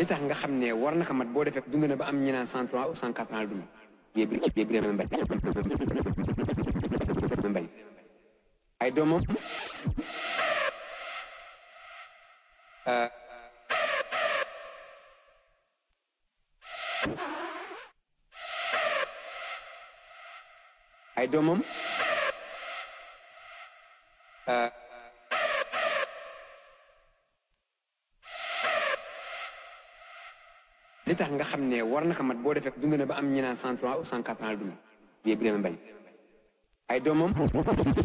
li tax nga xam ne war na ko mat boo defee dund na ba am ñu naan cent trois ou cent quatre ans dund yéen bi yéen bi mbay mbay ay doomam ay doomam li tax nga xam ne war na ko mat boo defee dund na ba am ñu naan cent trois ou cent quatre ans dund yéen bi mbay ay doomam